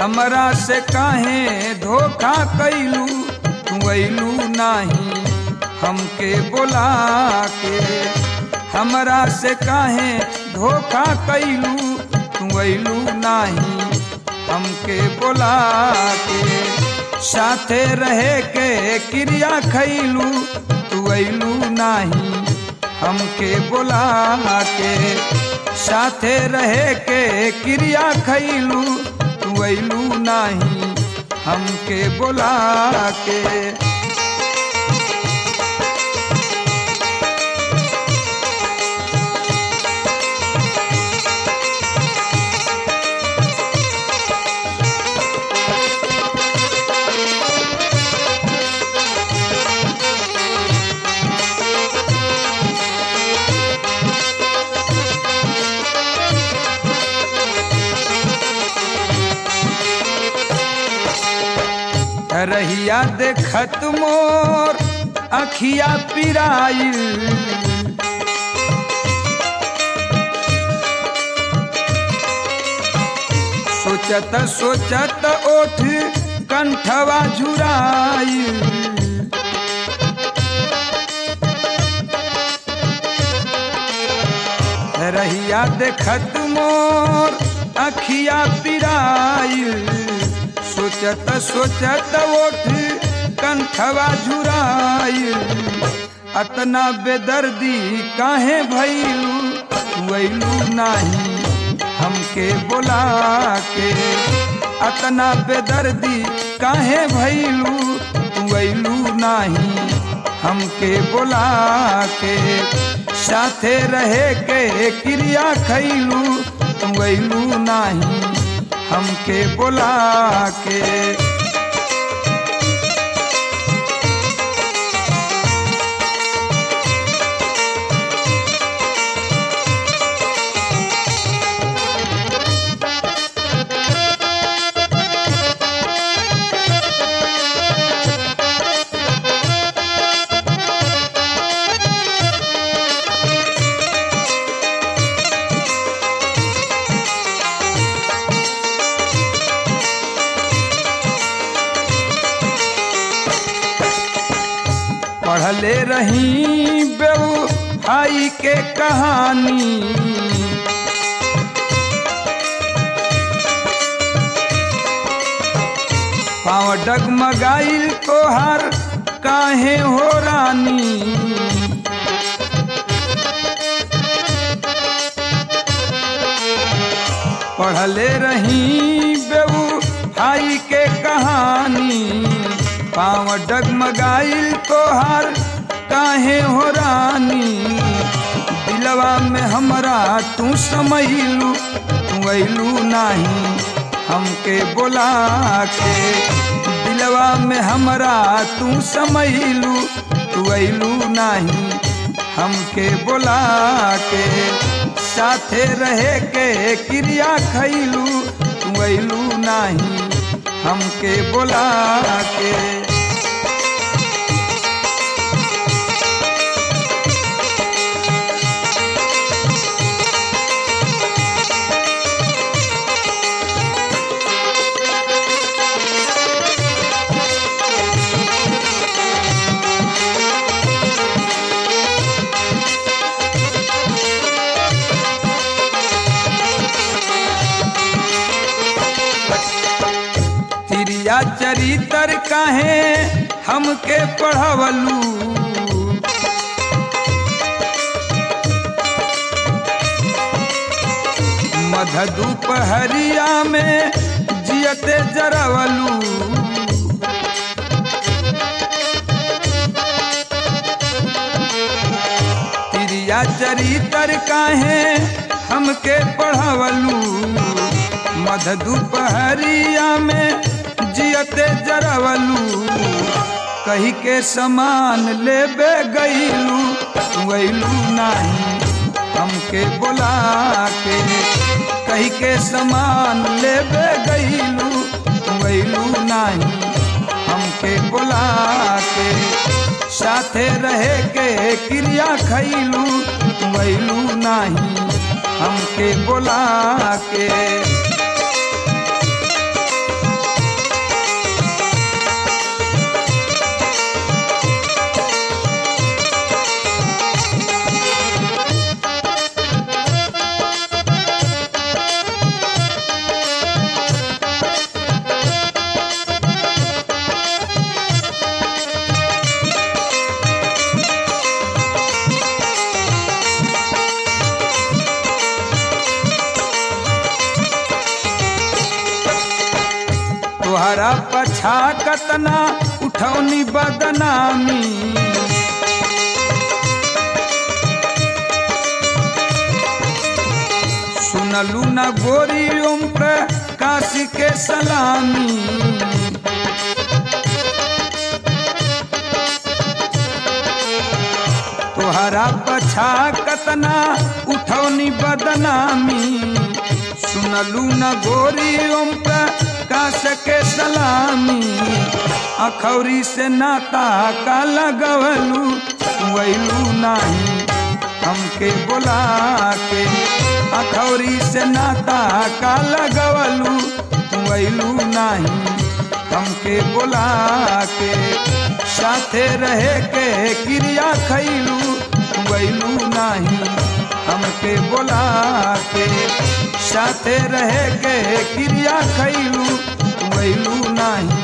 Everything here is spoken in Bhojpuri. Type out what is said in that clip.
हमरा से काहे धोखा कैलू तू अइलू नाही हमके बोला के हमरा से काहे धोखा कैलू तू अइलू नाही हमके बोला के साथे रहे के क्रिया खैलू तू अइलू नाही हमके बोला के साथे रहे के क्रिया खैलू तू अइलू नाही हमके बोला के रहिया देखत मोर अखिया पिराइल सोचत सोचत ओठ कंठवा झुराइल रहिया देखत मोर अखिया पिराइल सोचत सोचत ओठ कंठवा झुराइल अतना बेदर्दी काहे भैलू वैलू नाही हमके बोला के अतना बेदर्दी काहे भैलू वैलू नाही हमके बोला के साथे रहे के क्रिया खैलू वैलू नाही हमके बोला के पढ़ले रही बेऊ भाई के कहानी पाँव डगमगाइल तोहार काहे हो रानी पढ़ले रही बेऊ भाई के कहानी पाँव डगमगाइल तोहार काहे हो रानी दिलवा में हमरा तू समैलू तू अइलू नाही हमके बोला के दिलवा में हमरा तू समैलू तू अइलू नाही हमके बोला के साथे रहे के क्रिया खैलू तू अइलू नाही हमके बोला के तिरिया चरितर काहे हमके पढ़वलू मध दुपहरिया में जियते जरवलू तिरिया चरितर काहे हमके पढ़वलू मध दुपहरिया में जियते जरवलू कही के समान लेबे गईलू वैलू नाही हमके बोला के कही के समान लेबे गईलू वैलू नाही हमके बोला के साथे रहे के क्रिया खैलू वैलू नाही हमके बोला के तोहरा पछा कतना उठौनी बदनामी सुनलू न गोरी ओम काशी के सलामी तोहरा पछा कतना उठौनी बदनामी सुनलू न गोरी ओम काश के सलामी अखौरी से नाता का लगवलू वैलू नाही हमके बोला के अखौरी से नाता का लगवलू वैलू नाही हमके बोला के साथे रहे के क्रिया खैलू वैलू नाही हमके बोला के साथे रहे के क्रिया खैलू वैलू नाही